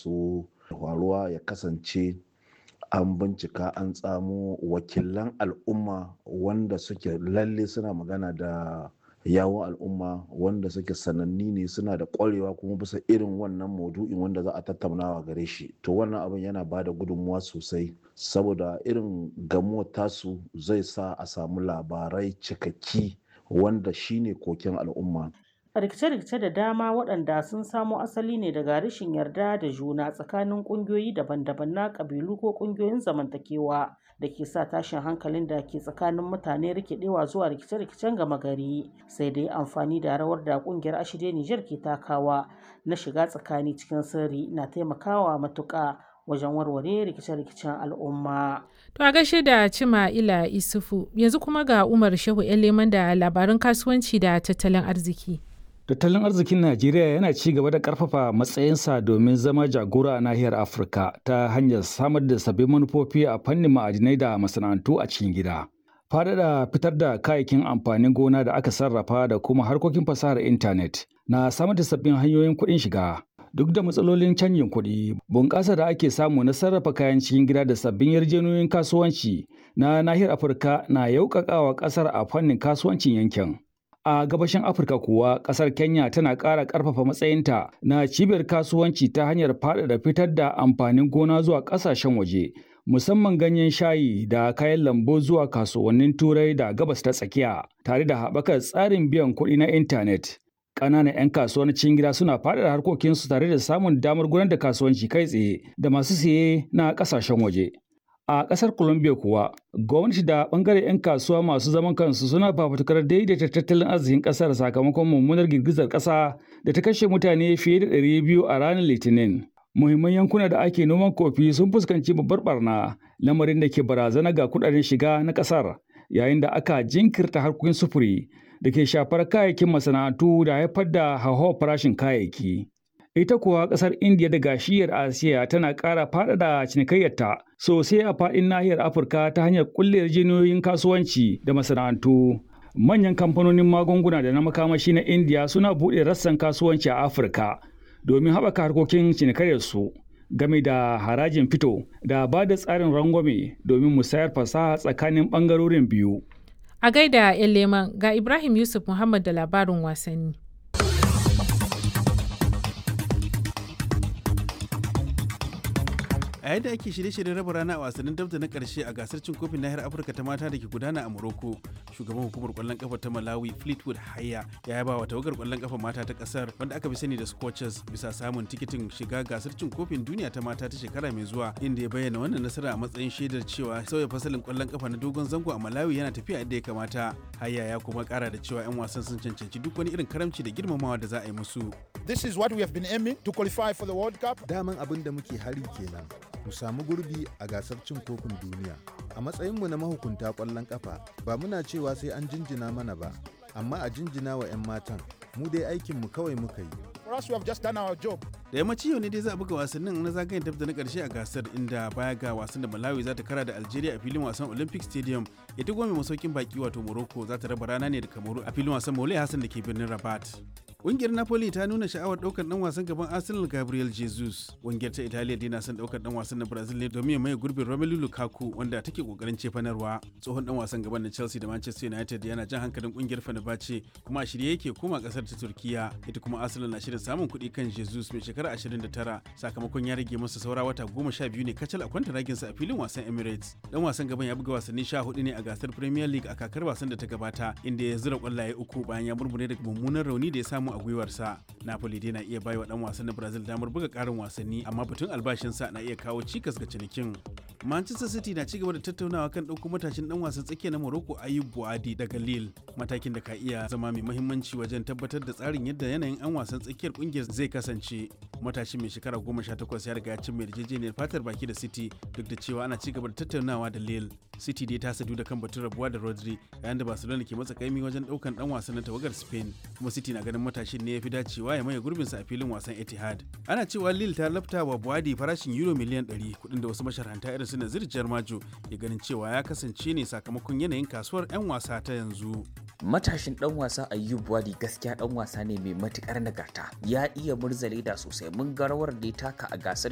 su faruwa ya kasance an bincika an tsamo wakilan al'umma wanda suke lalle suna magana da yawon al'umma wanda suke sananni ne suna da kwarewa kuma bisa irin wannan maudu'in wanda za a tattaunawa gare shi to wannan abin yana ba da gudunmuwa sosai saboda irin gamuwar tasu zai sa a samu labarai cikakki wanda shine koken al'umma rikice-rikice da dama waɗanda sun samo asali ne daga rashin yarda da juna tsakanin ƙungiyoyi daban-daban na ƙabilu ko ƙungiyoyin zamantakewa da ke sa tashin hankalin da ke tsakanin mutane rikidewa zuwa rikice-rikicen gama gari sai dai amfani da rawar da ƙungiyar ashirya Nijar ke takawa na shiga tsakani cikin sirri na taimakawa matuƙa wajen warware rikice-rikicen al'umma. To a gaishe da Cima Ila Isufu yanzu kuma ga Umar Shehu Leman da labaran kasuwanci da tattalin arziki. Tattalin arzikin Najeriya yana ci gaba da ƙarfafa matsayinsa domin zama jagora a nahiyar Afirka ta hanyar samar da sabbin manufofi a fannin ma'adinai da masana'antu a cikin gida. Faɗaɗa fitar da kayayyakin amfanin gona da aka sarrafa da kuma harkokin fasahar intanet na samar da sabbin hanyoyin kuɗin shiga. Duk da matsalolin canjin kuɗi, bunƙasa da ake samu na sarrafa kayan cikin gida da sabbin yarjejeniyoyin kasuwanci na nahiyar Afirka na yauƙaƙawa ƙasar a fannin kasuwancin yankin. A gabashin Afirka kuwa ƙasar Kenya tana ƙara ƙarfafa matsayinta na cibiyar kasuwanci ta hanyar faɗaɗa fitar da amfanin gona zuwa ƙasashen waje, musamman ganyen shayi da kayan lambu zuwa kasuwannin Turai da gabas ta tsakiya, tare da haɓakar tsarin biyan kuɗi na intanet. Ƙananan 'yan kasuwar cikin gida suna faɗaɗa harkokinsu tare da samun damar gudanar da kasuwanci kai tsaye da masu siye na ƙasashen waje. A ƙasar Colombia kuwa, gwamnati da ɓangaren 'yan kasuwa masu zaman kansu suna fafutukar daidaita tattalin arzikin ƙasar sakamakon mummunar girgizar ƙasa da ta kashe mutane fiye da ɗari biyu a ranar Litinin. Muhimman yankuna da ake noman kofi sun fuskanci babbar barna, lamarin da ke barazana ga kuɗaɗen shiga na ƙasar, yayin da aka jinkirta harkokin sufuri da ke shafar kayayyakin masana'antu da haifar da hauhawar farashin kayayyaki. Ita kuwa ƙasar Indiya da gashiyar Asiya tana ƙara faɗaɗa cinikayyarta sosai a faɗin nahiyar Afirka ta hanyar ƙulle yarjejeniyoyin kasuwanci da masana'antu. Manyan kamfanonin magunguna da na makamashi na Indiya suna buɗe rassan kasuwanci a Afirka domin haɓaka harkokin cinikayyarsu game da harajin fito da ba da tsarin rangwame domin musayar fasaha tsakanin ɓangarorin biyu. A gaida 'yan leman ga Ibrahim Yusuf Muhammad da labarin wasanni. a yadda ake shirye-shiryen raba rana a wasannin dabda na karshe a gasar cin kofin nahiyar afirka ta mata da ke gudana a morocco shugaban hukumar kwallon kafa ta malawi fleetwood haya ya yaba wa tawagar kwallon kafa mata ta kasar wanda aka fi sani da scorchers bisa samun tikitin shiga gasar cin kofin duniya ta mata ta shekara mai zuwa inda ya bayyana wannan nasara a matsayin shaidar cewa sauya fasalin kwallon kafa na dogon zango a malawi yana tafiya yadda ya kamata haya ya kuma kara da cewa 'yan wasan sun cancanci duk wani irin karamci da girmamawa da za a yi musu This is what we have been aiming to qualify for the World Cup. Daman abin da muke hari kenan. Mu samu gurbi a gasar cin kofin duniya. A matsayinmu na mahukunta ƙwallon ƙafa, ba muna cewa sai an jinjina mana ba, amma a jinjina wa 'yan matan. Mu dai aikinmu kawai muka yi. For us, we have just done our job. da yammaci yau ne dai za a buga wasannin na zagayen dab da na karshe a gasar inda baya ga wasan da malawi za ta kara da algeria a filin wasan olympic stadium ita kuma mai masaukin baki wato morocco za ta raba rana ne da kamaru a filin wasan maulai hassan da ke birnin rabat Ƙungiyar Napoli ta nuna sha'awar ɗaukar ɗan wasan gaban Arsenal Gabriel Jesus. Ƙungiyar ta Italiya dai na son ɗaukar ɗan wasan na Brazil ne domin ya maye gurbin Romelu Lukaku wanda take ƙoƙarin cefanarwa. Tsohon ɗan wasan gaban na Chelsea da Manchester United yana jan hankalin ƙungiyar Fenerbahce kuma a shirye yake koma ƙasar ta Turkiya. Ita kuma Arsenal na shirin samun kuɗi kan Jesus mai shekara 29 sakamakon ya rage masa saura wata goma sha biyu ne kacal a kwanta raginsa a filin wasan Emirates. Ɗan wasan gaban ya buga wasanni sha hudu ne a gasar Premier League a kakar wasan da ta gabata inda ya zura ƙwallaye uku bayan ya murmure daga mummunan rauni da ya samu a gwiwarsa. Napoli dai na iya bai wa dan wasan na Brazil damar buga karin wasanni amma batun albashinsa na iya kawo cikas ga cinikin. Manchester City na cigaba da tattaunawa kan ɗauko matashin dan wasan tsakiya na Morocco Ayub Buadi daga Lille matakin da ka iya zama mai muhimmanci wajen tabbatar da tsarin yadda yanayin an wasan tsakiyar kungiyar zai kasance. Matashin mai shekara goma sha takwas ya riga ya cin mai yarjejeniyar fatar baki da City duk da cewa ana cigaba da tattaunawa da Lille. City dai ta sadu da kan batun rabuwa da Rodri yayin da Barcelona ke matsa kaimi wajen ɗaukan dan wasan na tawagar Spain kuma City na ganin matashin ne ya fi dacewa ya maye gurbinsa a filin wasan Etihad. Ana cewa Lille ta lafta wa Buadi farashin euro miliyan 100 kuɗin da wasu masharhanta irin su Nazir Jarmajo ya ganin cewa ya kasance ne sakamakon yanayin kasuwar 'yan wasa ta yanzu. matashin dan wasa Ayyub Wadi gaskiya dan wasa ne mai matukar nagarta ya iya murza leda sosai mun ga rawar da ya taka a gasar